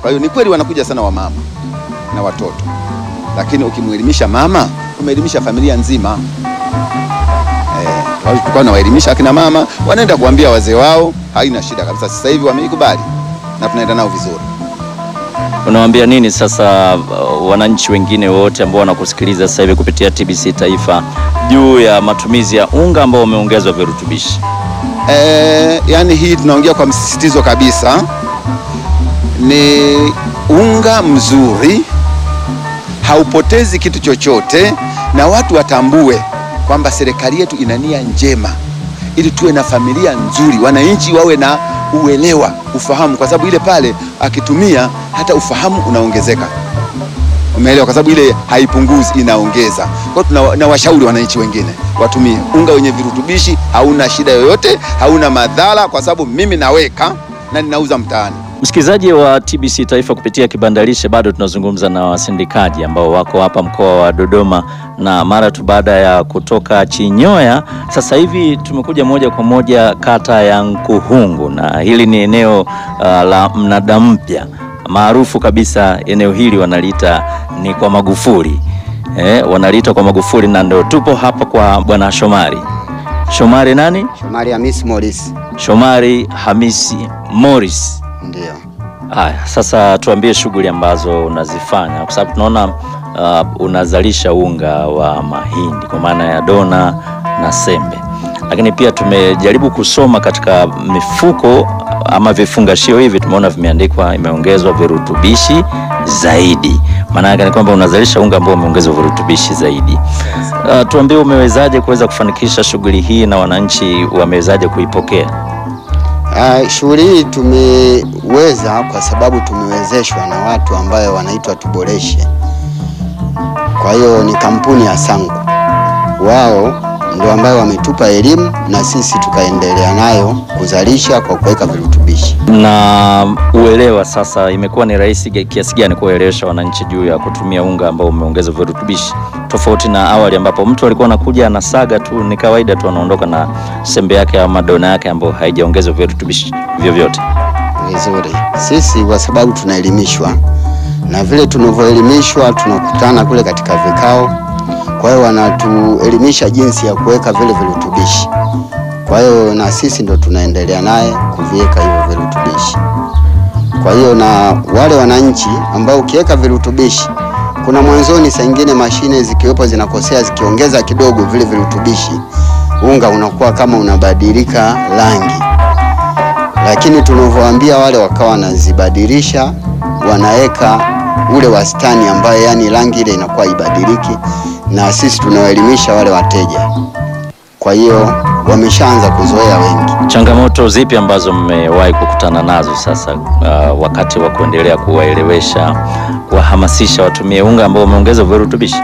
Kwa hiyo ni kweli wanakuja sana wamama na watoto, lakini ukimwelimisha mama umeelimisha familia nzima. Eh, tulikuwa nawaelimisha akina mama, wanaenda kuambia wazee wao, haina shida kabisa. Sasa hivi wameikubali na tunaenda nao vizuri. Unawaambia nini sasa uh, wananchi wengine wote ambao wanakusikiliza sasa hivi kupitia TBC Taifa juu ya matumizi ya unga ambao umeongezwa virutubishi? Eh, yani hii tunaongea kwa msisitizo kabisa, ni unga mzuri, haupotezi kitu chochote, na watu watambue kwamba serikali yetu ina nia njema ili tuwe na familia nzuri, wananchi wawe na uelewa, ufahamu, kwa sababu ile pale akitumia hata ufahamu unaongezeka. Umeelewa? Kwa sababu ile haipunguzi, inaongeza. Kwa hiyo tunawashauri wananchi wengine watumie unga wenye virutubishi, hauna shida yoyote, hauna madhara, kwa sababu mimi naweka na ninauza mtaani. Msikilizaji wa TBC Taifa kupitia kibandalishe, bado tunazungumza na wasindikaji ambao wako hapa mkoa wa Dodoma, na mara tu baada ya kutoka Chinyoya, sasa hivi tumekuja moja kwa moja kata ya Nkuhungu, na hili ni eneo uh, la mnada mpya maarufu kabisa. Eneo hili wanaliita ni kwa Magufuli eh, wanaliita kwa Magufuli, na ndio tupo hapa kwa bwana Shomari. Shomari nani? Shomari Hamis Morris. Shomari Hamisi Morris. Ndio. Haya, sasa tuambie shughuli ambazo unazifanya kwa sababu tunaona uh, unazalisha unga wa mahindi kwa maana ya dona na sembe, lakini pia tumejaribu kusoma katika mifuko ama vifungashio hivi, tumeona vimeandikwa imeongezwa virutubishi zaidi. Maana yake ni kwamba unazalisha unga ambao umeongezwa virutubishi zaidi. Uh, tuambie umewezaje kuweza kufanikisha shughuli hii na wananchi wamewezaje kuipokea? Uh, shughuli hii tumeweza kwa sababu tumewezeshwa na watu ambayo wanaitwa Tuboreshe. Kwa hiyo ni kampuni ya Sangu, wao ndio ambayo wametupa elimu na sisi tukaendelea nayo kuzalisha kwa kuweka virutubishi. Na uelewa sasa, imekuwa ni rahisi kiasi gani kuwaelewesha wananchi juu ya kutumia unga ambao umeongezwa virutubishi, tofauti na awali ambapo mtu alikuwa anakuja anasaga tu, ni kawaida tu, anaondoka na sembe yake au madona yake ambayo haijaongezwa virutubishi vyovyote. Vizuri, sisi kwa sababu tunaelimishwa na vile tunavyoelimishwa, tunakutana kule katika vikao kwa hiyo wanatuelimisha jinsi ya kuweka vile virutubishi. Kwa hiyo na sisi ndo tunaendelea naye kuviweka hivyo virutubishi. Kwa hiyo na wale wananchi ambao ukiweka virutubishi, kuna mwanzoni saa nyingine mashine zikiwepo zinakosea, zikiongeza kidogo vile virutubishi, unga unakuwa kama unabadilika rangi, lakini tunavyowaambia wale wakawa wanazibadilisha, wanaweka ule wastani ambayo yani rangi ile inakuwa ibadiliki na sisi tunawaelimisha wale wateja. Kwa hiyo wameshaanza kuzoea wengi. Changamoto zipi ambazo mmewahi kukutana nazo sasa, uh, wakati wa kuendelea kuwaelewesha, kuwahamasisha watumie unga ambao umeongezwa virutubishi?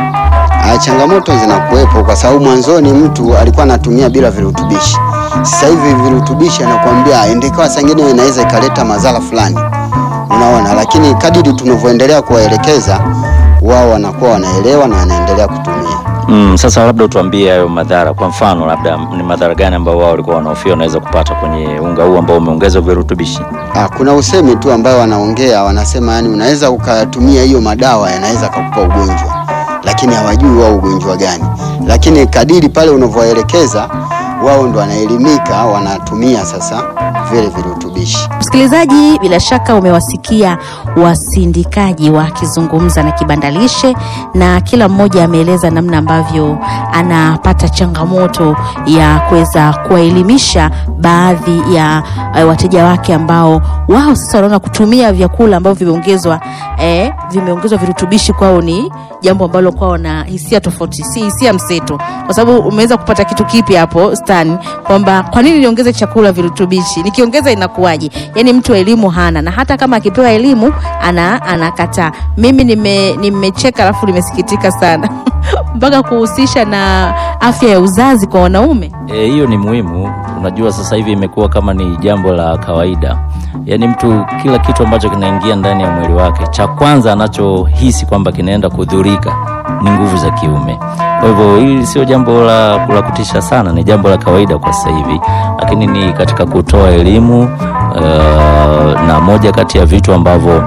Ah, changamoto zinakuwepo kwa sababu mwanzoni mtu alikuwa anatumia bila virutubishi. Sasa hivi virutubishi anakuambia endekawa, saa ingine inaweza ikaleta madhara fulani, unaona, lakini kadiri tunavyoendelea kuwaelekeza wao wanakuwa wanaelewa na wanaendelea kutumia. Mm, sasa labda utuambie hayo madhara. Kwa mfano, labda ni madhara gani ambao wao walikuwa wanahofia wanaweza kupata kwenye unga huu ambao umeongezwa virutubishi? Ah, kuna usemi tu ambao wanaongea wanasema, yani unaweza ukatumia hiyo madawa yanaweza kukupa ugonjwa, lakini hawajui wao ugonjwa gani. Lakini kadiri pale unavyoelekeza wao ndo wanaelimika, wanatumia sasa vile virutubishi. Msikilizaji, bila shaka umewasikia wasindikaji wakizungumza na kibandalishe, na kila mmoja ameeleza namna ambavyo anapata changamoto ya kuweza kuwaelimisha baadhi ya uh, wateja wake ambao wao sasa wanaona kutumia vyakula ambavyo vimeongezwa eh, vimeongezwa virutubishi kwao ni jambo ambalo kwao na hisia tofauti, si hisia mseto, kwa sababu umeweza kupata kitu kipi hapo Stan, kwamba kwa nini niongeze chakula virutubishi, nikiongeza inakuwaje? Yani mtu elimu hana, na hata kama akipewa elimu ana anakataa. Mimi nime nimecheka alafu nimesikitika sana mpaka kuhusisha na afya ya uzazi kwa wanaume. E, hiyo ni muhimu. Unajua sasa hivi imekuwa kama ni jambo la kawaida, yaani mtu kila kitu ambacho kinaingia ndani ya mwili wake, cha kwanza anachohisi kwamba kinaenda kudhurika ni nguvu za kiume. Kwa hivyo hili sio jambo la, la kutisha sana, ni jambo la kawaida kwa sasa hivi, lakini ni katika kutoa elimu uh, na moja kati ya vitu ambavyo